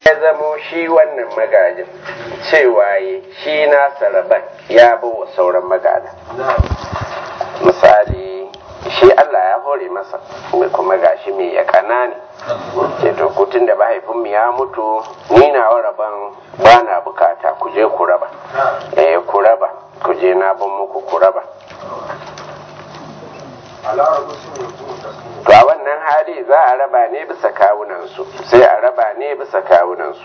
ya zamo shi wannan magajin cewa yi shi na saraban ya bi wa sauran magada misali shi Allah ya hore masa kuma gashi mai ya kana ne ce to kutun da mahaifinmu ya mutu ni na rabon ba na bukata ku je ku raba eh ku raba ku je na bin muku ku raba to a wannan hali za a raba ne bisa kawunansu sai a raba ne bisa kawunansu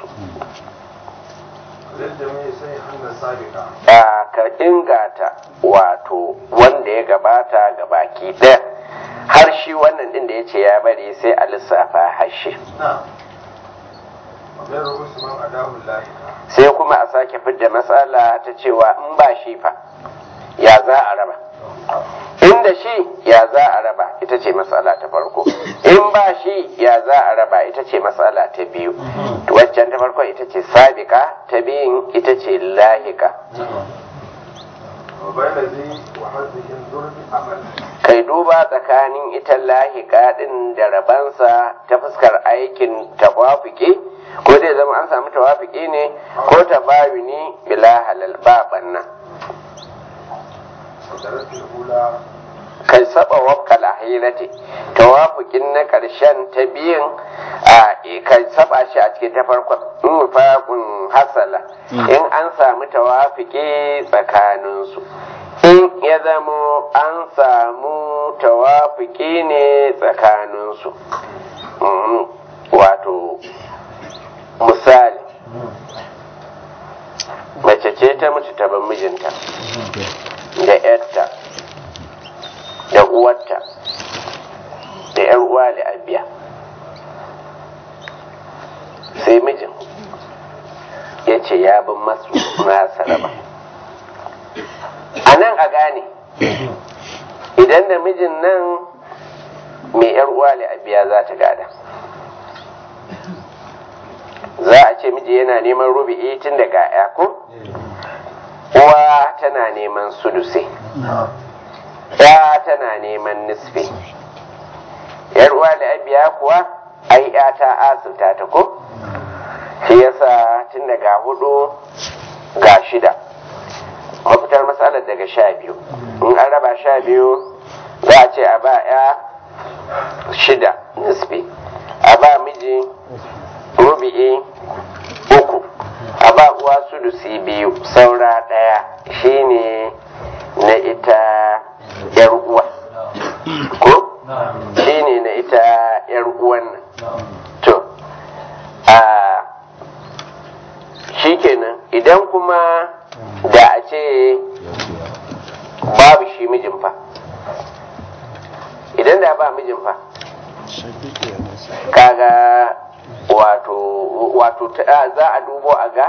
a ka ingata wato wanda ya gabata ga baki ɗaya har shi wannan ɗin da ya ce ya bari sai a lissafa hashe sai kuma a sake fidda matsala ta cewa in ba shi fa ya za a raba inda shi ya za a raba ita ce matsala ta farko in ba shi ya za a raba ita ce matsala ta biyu waccan ta farko ita ce sabika ta biyun ita ce lahika kai duba tsakanin ita lahika din da rabansa ta fuskar aikin tawafiki ko zai zama an samu tawafiki ne ko tabayuni bila halal ba banna kai saba wakka lahirati tawafukin na karshen ta biyan a kai saba shi a cikin ta farkon in mufaqun hasala in an samu tawafiki tsakaninsu in ya zamo an samu tawafiki ne tsakaninsu wato misali mace ce ta mutu ta ban mijinta da yarta da uwarta da yar uwa da abiya sai mijin ya ce ya bin masu nasa raba a nan a gane idan da mijin nan mai yar uwa da abiya za ta gada za a ce miji yana neman rubi'i tun daga ya ko uwa tana neman suduse ya tana neman nisfi yar uwa da abiya kuwa ai ya ta asirta ta ko shi yasa tun daga hudu ga shida mafitar matsalar daga sha biyu in an raba sha biyu za a ce a ba ya shida nisfi a ba miji rubi'i uku a ba uwa sudusi biyu saura ɗaya shine na ita yar uwa ko shine na ita yar uwan nan to a shikenan idan kuma da a ce babu shi mijin fa idan da ba mijin fa kaga wato wato za a dubo a ga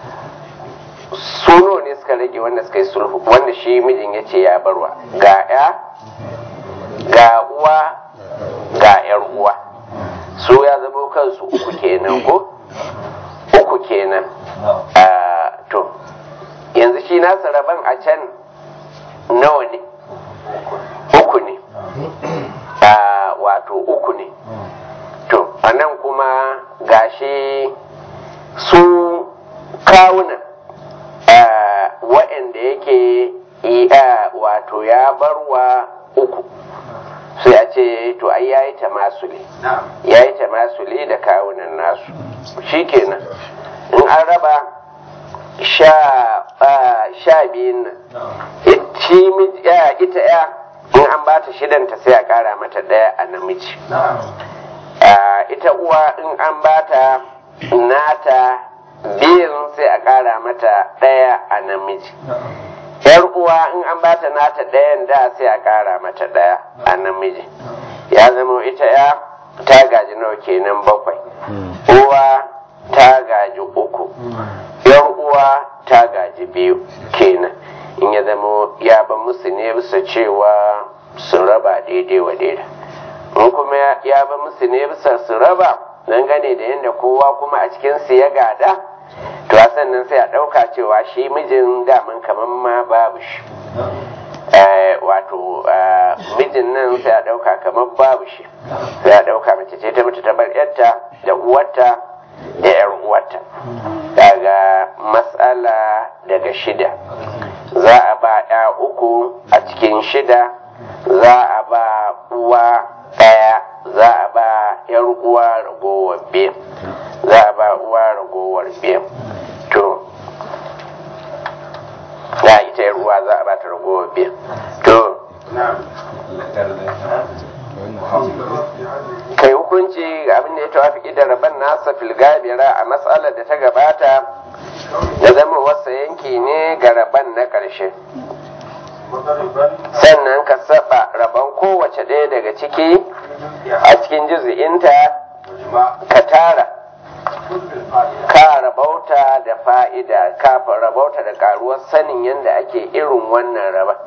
suno ne suka rage wanda suka yi sulhu wanda shi mijin ya ce ya barwa ga ya ga uwa ga yar uwa su ya zama kansu uku kenan ko uku kenan to yanzu shi nasa rabon a can nawa ne uku ne wato uku ne to a nan kuma gashi su kawunan waɗanda yake wato ya barwa uku sai a ce to ai yayi tamasuli yayi tamasuli da kawunan nasu shikenan in an raba sha biyun nan ita ya in an ba ta shidanta sai a kara mata ɗaya a namiji ita uwa in an bata nata biyun sai a ƙara mata ɗaya a namiji yar uwa in an bata nata ɗayan da sai a ƙara mata ɗaya a namiji ya zama ita ya ta gaji nawa kenan bakwai uwa ta gaji uku yar uwa ta gaji biyu kenan in ya zama ya ba musu ne bisa cewa sun raba daidai wa daidai in kuma ya ba musu ne bisa su raba dangane da yadda kowa kuma a cikin su ya gada to a sannan sai a ɗauka cewa shi mijin daman kamar ma babu shi wato mijin nan sai a ɗauka kamar babu shi sai a ɗauka mace ce ta mutu ta bar yarta da uwarta da yar uwarta daga matsala daga shida za a ba ya uku a cikin shida za a ba uwa ɗaya za a ba yar uwa ragowar biyu za a ba uwa ragowar biyu to ya ita yar uwa za a ba ta ragowar biyu to kai hukunci ga abin da ya tawafi da rabon nasa filgabira a matsalar da ta gabata da zama wasa yanki ne ga rabon na ƙarshe sannan ka saba rabon kowace ɗaya daga ciki a cikin juzi'inta ka tara ka rabauta da fa'ida ka rabauta da karuwar sanin yadda ake irin wannan raba